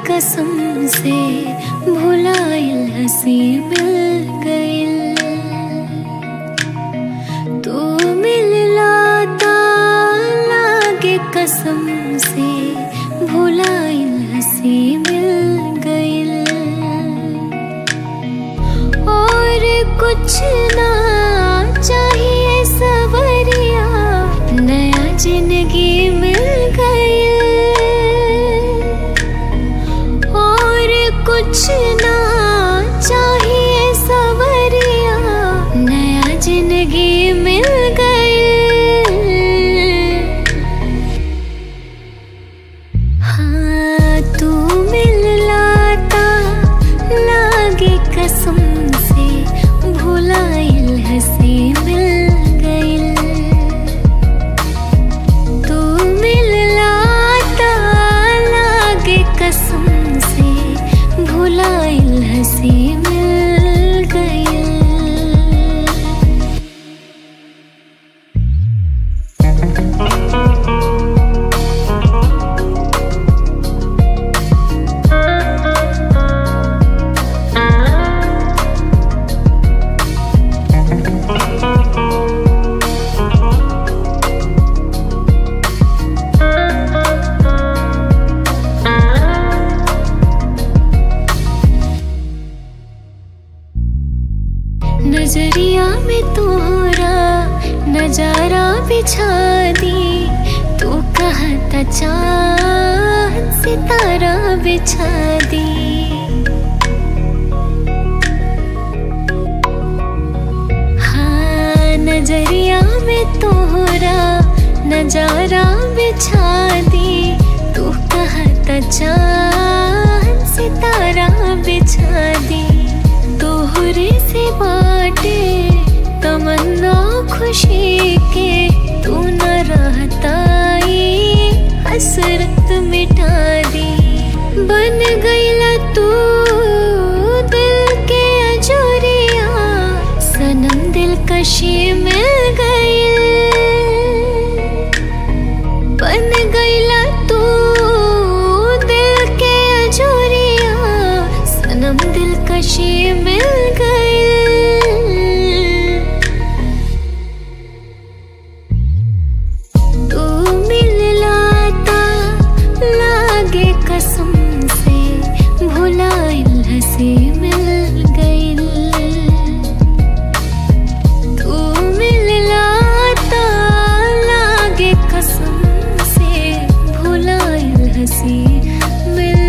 कसम से भुलाइल हसी मिल गइल तू मिलला ता लागे कसम से भुलाइल हसी मिल गइल और कुछ ना चाहिए सवरिया नया जिंदगी मिल गई और कुछ ना चाहिए सवरिया नया जिंदगी मिल गई हाँ तू मिल लाता लागे कसम से भुलाइल हसी मिल गइल तू मिल लाता लागे कसम से भुलाइल हसी मिल गइल नजरिया में तोरा नजारा बिछा दी तू कहता चांद सितारा बिछा दी हाँ नजरिया में तोरा नजारा बिछा दी तू कहता चांद सितारा बिछा दी तोहरे से बाटे तमन्ना खुशी के तू न रहता ये हसरत मिटा दी बन गईला तू दिल के अजोरिया सनम दिल कशी मिल गई बन गईला तू दिल के अजोरिया सनम दिल कशी मिल गई तू मिल लाता लागे कसम से भुलाइल हसी मिल गइल तू मिल लाता लागे कसम से भुलाइल हसी मिल